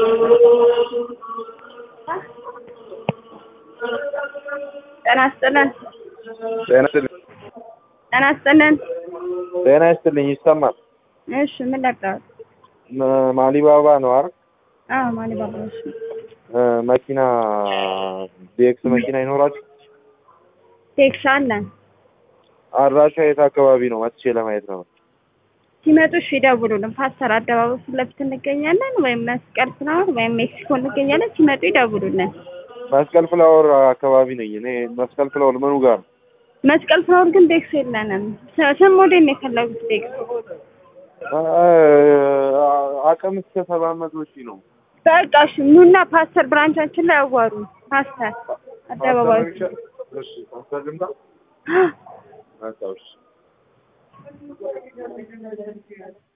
ጤና ይስጥልን። ጤና ይስጥልኝ። ጤና ይስጥልን። ጤና ይስጥልኝ። ይሰማል። እሺ ምን ላጫወት? ማ- ማሊባባ ነው አይደል? አዎ ማሊ ባባዎች ነው። እ፣ መኪና ዴክስ መኪና ይኖራችሁ? ቴክስ አለን። አድራሻ የት አካባቢ ነው? መጥቼ ለማየት ነው። ሲመጡ እሺ ይደውሉልን። ፓስተር አደባባይ ፊት ለፊት እንገኛለን፣ ወይም መስቀል ፍላወር ወይም ሜክሲኮ እንገኛለን። ሲመጡ ይደውሉልን። መስቀል ፍላወር አካባቢ ነኝ እኔ። መስቀል ፍላወር ምኑ ጋር ነው? መስቀል ፍላወር ግን ዴክስ የለንም። ስ- ስም ሞዴል ነው የፈለጉት ዴክስ። እ፣ አቅም እስከ ሰባት መቶ ሺህ ነው። በቃ እሺ ኑና ፓስተር ብራንቻችን ላይ አዋሩ። ፓስተር አደባባይ እሺ፣ ፓስተር ልምጣ? በቃ እሺ።